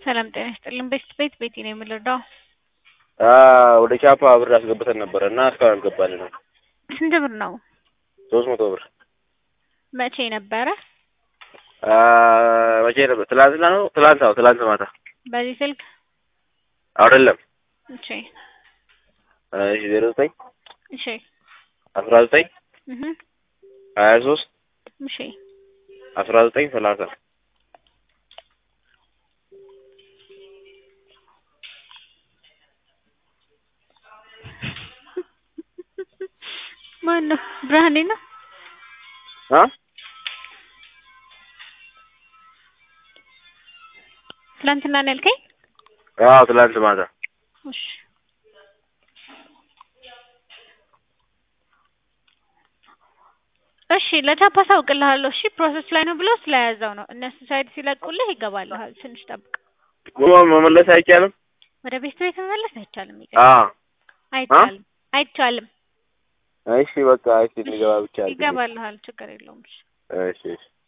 ሰላም ጤና ይስጥልን። ቤት ቤት ቤቲ ነው የምንረዳው። ወደ ቻፓ ብር አስገብተን ነበረ እና እስካሁን አልገባልንም። ስንት ብር ነው? ሶስት መቶ ብር መቼ ነበረ? መቼ ነበር? ትላንትና ነው። ትላንት አዎ፣ ትላንት ማታ በዚህ ስልክ? አይደለም። እሺ እሺ ዜሮ ዘጠኝ እሺ አስራ ዘጠኝ እህ ሀያ ሶስት እሺ አስራ ዘጠኝ ሰላሳ ማን ነው? ብርሃኔ ነው። አ ትላንትና ነው ያልከኝ? አዎ ትላንት ማታ እሺ እሺ ለቻፓ አሳውቅልሃለሁ። እሺ ፕሮሰስ ላይ ነው ብሎ ስለያዘው ነው። እነሱ ሳይድ ሲለቁልህ ይገባልሃል። ትንሽ ጠብቅ። መመለስ አይቻልም። ወደ ቤት ቤት መመለስ አይቻልም። አ ይገርም አይቻልም፣ አይቻልም። እሺ በቃ እሺ እንገባ ብቻ አድርጊ። ይገባልሃል። ችግር የለውም። እሺ እሺ እሺ